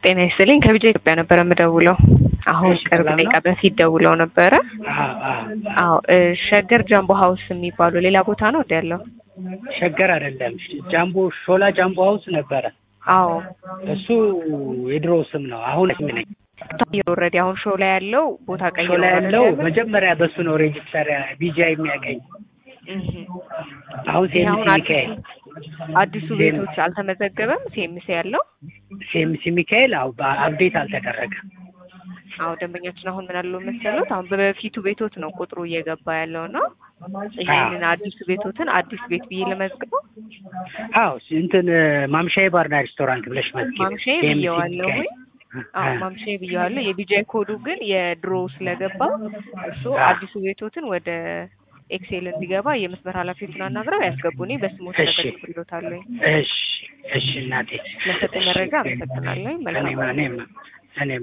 ጤና ይስጥልኝ ከቢጃ ኢትዮጵያ ነበረ የምደውለው። አሁን እሺ፣ ቅርብ ሰላም ደቂቃ ነው? በፊት ደውለው ነበረ። አዎ አዎ። አዎ እ ሸገር ጃምቦ ሀውስ የሚባሉ ሌላ ቦታ ነው ወደ ያለው? ሸገር አይደለም ጃምቦ ሾላ ጃምቦ ሀውስ ነበረ። አዎ እሱ የድሮ ስም ነው። አሁን ስም ነኝ። ኦልሬዲ አሁን ሾው ላይ ያለው ቦታ ቀይሮ ሾላ ነው ያለው አይደል? መጀመሪያ በሱ ነው ሬጅስተር ቢጃ የሚያገኝ። እህ። አሁን ይሄ አሁን ሴምሲ አዲሱ ሚካኤል አዲሱ ቤቶች አልተመዘገበም። ሴምሲ ያለው ሴምሲ ሚካኤል አው አፕዴት አልተደረገም። አዎ ደንበኛችን አሁን ምን አለው መሰሎት፣ አሁን በፊቱ ቤቶት ነው ቁጥሩ እየገባ ያለው ነው። ይሄንን አዲሱ ቤቶትን አዲስ ቤት ብዬ ለመዝግበው አዎ እንትን ማምሻዬ ባርና ሬስቶራንት ብለሽ መዝጊ። ማምሻዬ ብዬዋለሁ ወይ? አዎ ማምሻዬ ብዬዋለሁ። የቢጃይ ኮዱ ግን የድሮ ስለገባ እሱ አዎ። አዲሱ ቤቶትን ወደ ኤክሴል እንዲገባ የመስመር ኃላፊዎችን አናግረው ያስገቡ። እኔ በስሞት እሺ። ተጠቅምሎታለሁ። እሺ እሺ እናቴ ለሰጠኝ መረጃ አመሰግናለሁ። መልካም እኔም እኔም እኔም